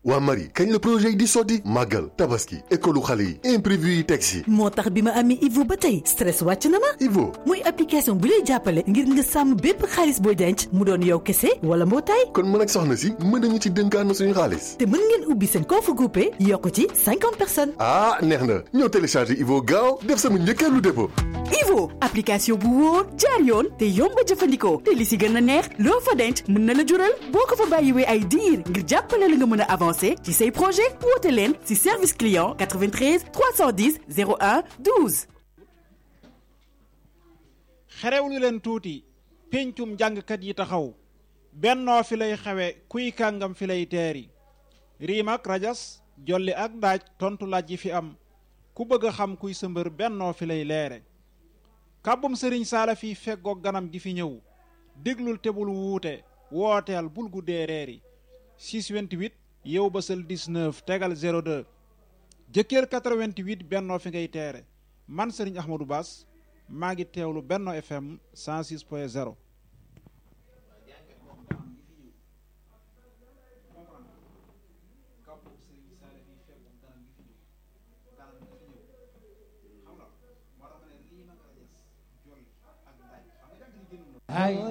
waa Marie kañ la projet yi di sotti màggal tabaski école xale yi imprévu yi teg si moo tax bi ma amee Ivo ba tey stress wàcc na ma Ivo muy application bu lay jàppale ngir nga sàmm bépp xaalis booy denc mu doon yow kese wala mbootaay kon mën ak soxna si mën nañu ci dénkaan na suñu xaalis te mën ngeen ubbi seen compte groupé yokk ci cinquante personnes ah neex na ñëw télécharger Ivo gaaw def sama njëkkeelu dépôt Ivo application bu wóor jaar yoon te yomb a jëfandikoo te li si gën a neex loo fa denc mën na la jural boo ko fa bàyyiwee ay diir ngir jàppale la nga mën a avancer ci say projet woote leen si service client 93 310 01 12. xerewlu leen tuuti péncum jàngkat yi taxaw bennoo fi lay xewe kuy kàngam fi lay teeri riim ak rajas jolli ak daaj tontu laaj yi fi am ku bëgg a xam kuy sëmbër bennoo fi lay leere kàbbum sëriñ saala fi feggoog ganam gi fi ñëw déglul tebul wuute wooteel bul guddee reeri 628 yow ba sël 19 tegal 02 jëkkër 88 bennoo fi ngay teere man sëriñ Ahmadou Bass maa ngi teewlu Benno FM 106 point 0 ay